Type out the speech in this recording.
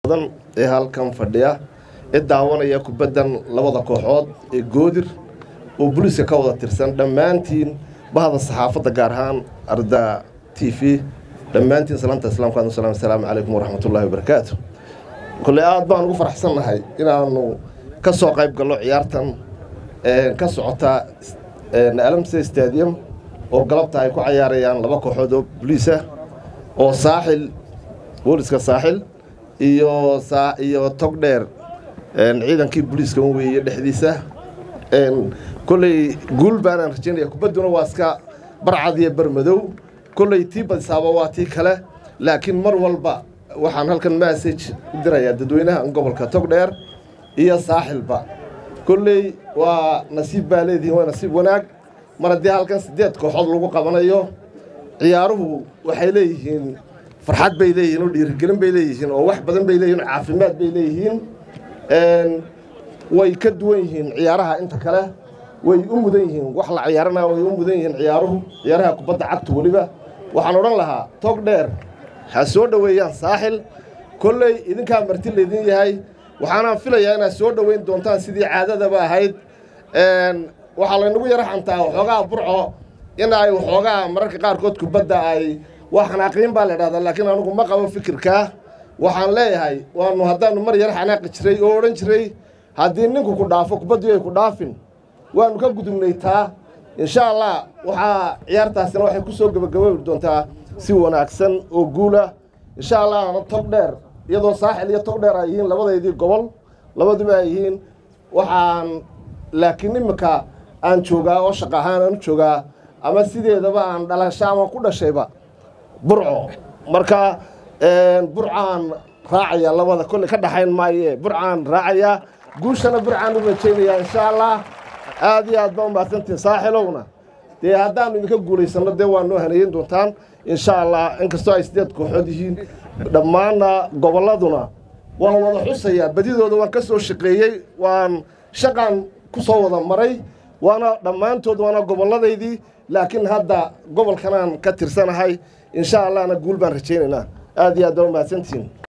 badan ee halkan fadhiya ee daawanaya kubaddan labada kooxood ee goodir oo booliiska ka wada tirsan dhammaantiin bahda saxaafadda gaar ahaan arda t v dhammaantiin salaanta islaamka adu salam asalaamu calaykum waraxmatullahi wabarakaatu kolley aad baan ugu faraxsannahay inaanu ka soo qayb gallo ciyaartan ka socota alamse stadium oo galabta ay ku cayaarayaan laba kooxood oo boliisa oo saaxil booliska saaxil iyo iyo togdheer ciidankii booliiska weeye dhexdiisa kolley guul baanaan rajaynaya kubadduna waa iska barcad iyo barmadow kolley tii badisaaba waa tii kale laakiin mar walba waxaan halkan massage u dirayaa dadweynaha gobolka togdheer iyo saaxilba kolley waa nasiib baa leedihiin waa nasiib wanaag mar haddii halkan siddeed kooxood lagu qabanayo ciyaaruhu waxay leeyihiin farxad bay leeyihiin oo dhiirigelin bay leeyihiin oo wax badan bay leeyihin oo caafimaad bay leeyihiin way ka duwan yihiin ciyaaraha inta kale way u mudan yihiin wax la ciyaaranaya way u mudan yihiin ciyaaruhu ciyaaraha kubadda cagta weliba waxaan odhan lahaa tog dheer ha soo dhoweeyaan saaxil kolley idinkaa marti laydin yahay waxaanaan filayaa inaad soo dhoweyn doontaan sidii caadadaba ahayd waxaa laynagu yaro xantaa waxoogaa burco in ay waxoogaa mararka qaarkood kubadda ay waa xanaaqiin baa la idhahdaa laakiin anugu ma qabo fikirkaa waxaan leeyahay waanu haddaanu mar yar xanaaqi jiray oo odhan jiray haddii ninku ku dhaafo kubaddu ay ku dhaafin waanu ka gudubnay taa insha allah waxaa ciyaartaasina waxay ku soo gebagabobi doontaa si wanaagsan oo guula insha allahna tog dheer iyadoo saaxil iyo tog dheer ay yihiin labadaydii gobol labaduba ay yihiin waxaan laakiin iminka aan joogaa oo shaqa ahaan aan u joogaa ama sideedaba aan dhalasho ama ku dhashayba burco marka burcaan raacaya labada kolley ka dhaxayn maaye burcaan raacaya guushana burcaan u rajaynayaa insha allah aad iyo aad baa umahadsantihin saaxilowna dee haddaanu idinka guulaysanno dee waa noo haneeyin doontaan insha allah inkastoo ay sideed kooxood yihiin dhammaanna gobolladuna waan wada xusayaa badidooda waan ka soo shaqeeyey waan shaqaan ku soo wada maray waana dhammaantood waana gobolladaydii laakiin hadda gobolkanaan ka tirsanahay insha allahna guul baan rajaynaynaa aad iyo aad baa umahadsantihiin